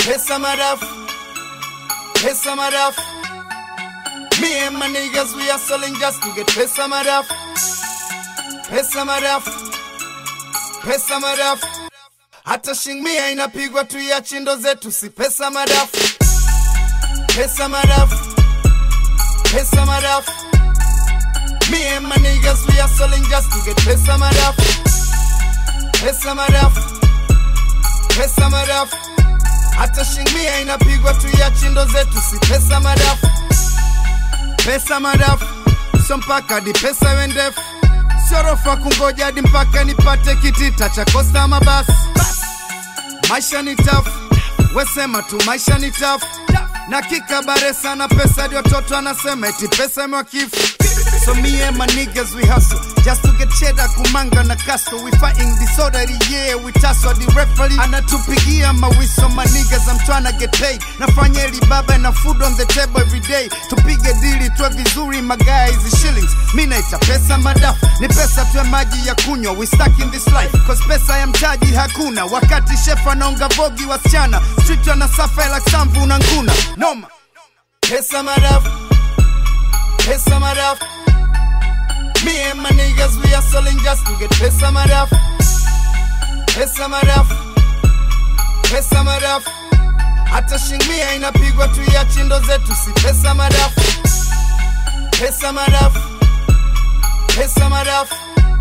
Pesa madafu, pesa madafu. Me and my niggas, we are selling just to get pesa madafu, pesa madafu, pesa madafu. Hata shingmia inapigwa tu ya chindo zetu, si pesa madafu, pesa madafu, pesa madafu. Me and my niggas, we are selling just to get pesa madafu, pesa madafu, pesa madafu. Hata shingmia inapigwa tu ya chindo zetu, si pesa madafu, pesa madafu. So mpaka hadi pesa iwe ndefu, sio rofa kungoja hadi mpaka nipate kitita cha kosta mabasi. Maisha ni tafu, wesema tu maisha ni tafu na kikabare sana pesa hadi watoto anasema eti pesa imewakifu So me and my niggas we hustle just to get cheddar kumanga na kasto we fighting disorder yeah we tussle the referee anatupigia mawiso my niggas I'm tryna get paid nafanya eli baba na food on the table every day tupige dili tuwe vizuri magaia hizi shillings mi naita pesa madafu ni pesa tuwe maji ya kunywa we stuck in this life cause pesa ya mtaji hakuna wakati chef anaonga vogi wasichana street wanasafa like samvu na nguna noma pesa madafu pesa madafu me and my niggas we are selling just to get pesa madafu pesa madafu pesa madafu hata shingmia inapigwa tu ya chindo zetu si pesa madafu pesa madafu pesa madafu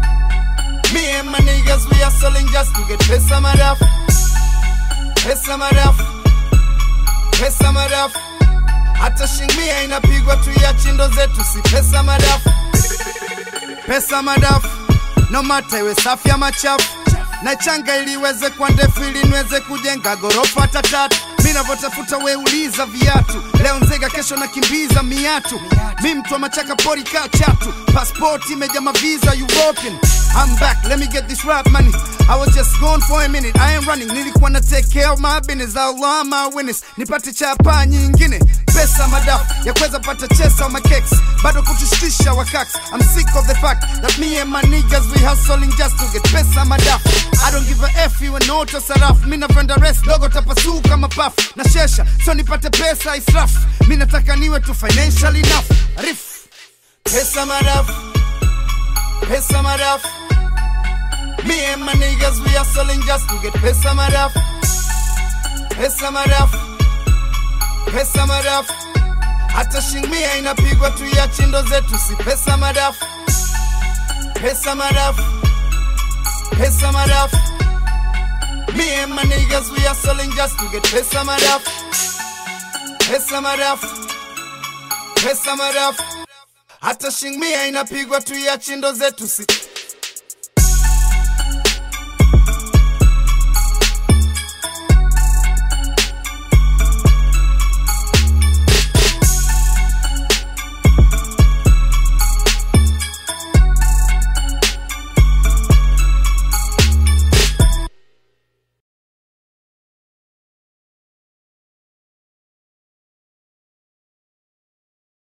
me and my niggas we are selling just to get pesa madafu pesa madafu pesa madafu hata shingmia inapigwa tu ya chindo zetu si pesa madafu pesa madafu no mata iwe safi ama chafu na changa ili iweze kwa ndefu ili niweze kujenga gorofa hata tatu mi navyotafuta weuliza viatu leo nzega kesho nakimbiza miatu mi mtu wa machaka pori kaa chatu paspoti imeja maviza european I'm back, let me get this rap money. I was just gone for a minute, I am running. Nilikuwa na take care of my business, Allah my witness. Nipate chapa nyingine, pesa madafu ya kuweza pata chesa my cakes. Bado kutushtisha wakaks. I'm sick of the fact that me and my niggas we hustling just to get pesa madafu. I don't give a F you and auto sarafu. Mi napenda rest dogo tapasuka mapafu. Na shesha, so nipate pesa israfu. Mi nataka niwe tu financial enough. Rif. Pesa madafu. Pesa madafu. Me and my niggas, we are selling just to get pesa madafu. Pesa madafu. Pesa madafu. Hata shingmia inapigwa tu ya chindo zetu, si pesa madafu. Pesa madafu. Pesa madafu. Me and my niggas, we are selling just to get pesa madafu. Pesa madafu. Pesa madafu. Hata shingmia inapigwa tu ya chindo zetu, si